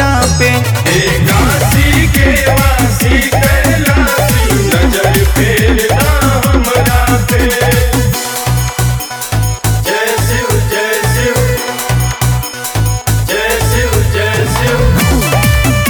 हमरा पे काशी के वासी कैलासी नजर फेरना हमरा पे जय शिव जय शिव जय शिव जय शिव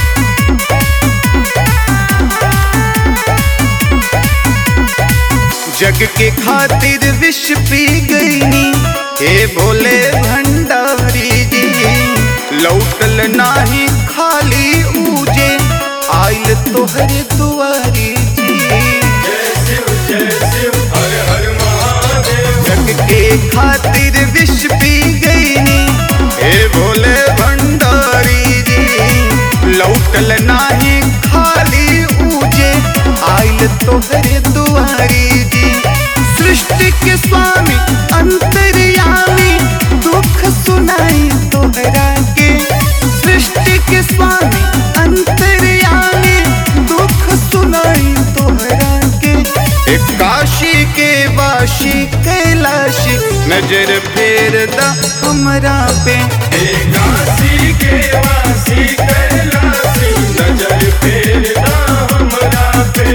जग के खातिर विष पी गईनी हे भोले भंडारी जी लौटल नाही खाली ऊजे आइल तोहरे दुआरी जी जय शिव जय शिव हर हर महादेव जग के खातिर विष पी गईनी हे भोले भंडारी जी लौटल नाही खाली ऊजे आइल तोहरे दुआरी जी सृष्टि के स्वामी अंतर्यामी दुख सुनाई तोहरा के सृष्टि के स्वामी अंतर्यामी दुख सुनाई तोहरा के एक काशी के वाशी कैलाशी नजर फेर दा हमरा पे काशी के वासी कैलासी नजर फेरना हमरा पे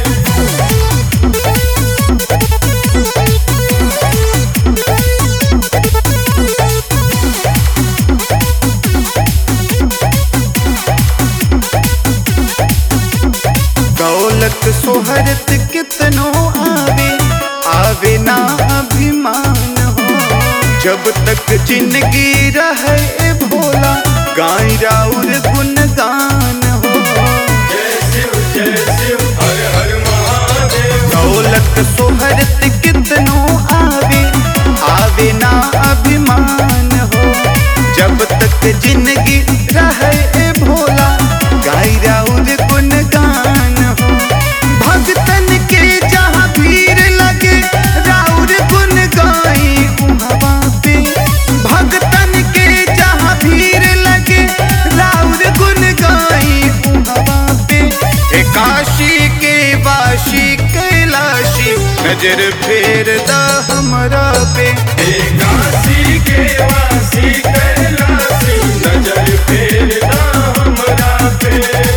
दौलत सोहरत कितनो आवे आवे ना अभिमान हो जब तक जिंदगी रहे भोला गाय राउर गुणगान हो जय शिव जय शिव हर हर महादेव दौलत सोहरत कितनो आवे आवे ना अभिमान हो जब तक जिंदगी रहे भोला गाय राउर गुणगान हो भक्तन के जहाँ भीड़ लगे राउर गुण गाई उहवा पे भक्तन के जहाँ भीड़ लगे राउर गुण गाई उहवा पे हे काशी के वाशी कैलाशी नजर फेर दा हमरा पे काशी के वासी कैलासी नजर फेरना हमरा पे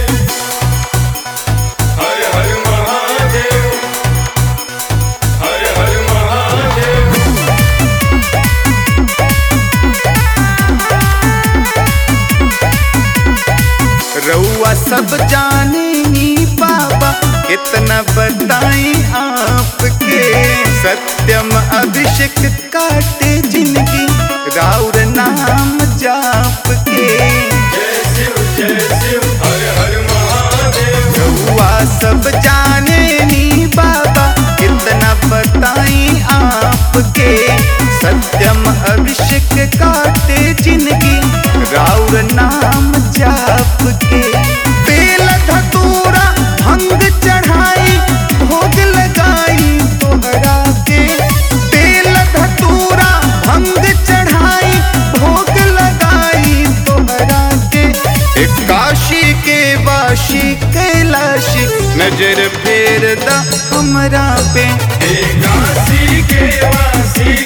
हर हर महादेव हर हर महादेव रउआ सब जाने नी बाबा कितना बताई आपके सत्यम अभिषेक काटे जिंदगी राउर नाम जाप के जय शिव जय शिव हर हर महादेव रउआ सब जाने नी बाबा कितना बताई आपके सत्यम अभिषेक काटे जिंदगी राउर नाम जाप के बेल धतूरा भंग चढ़ाई भोग लगाई तोहरा के बेल धतूरा भंग चढ़ाई भोग लगाई तोहरा के एक काशी के वाशी कैलाशी नजर फेर दा हमरा पे काशी के वासी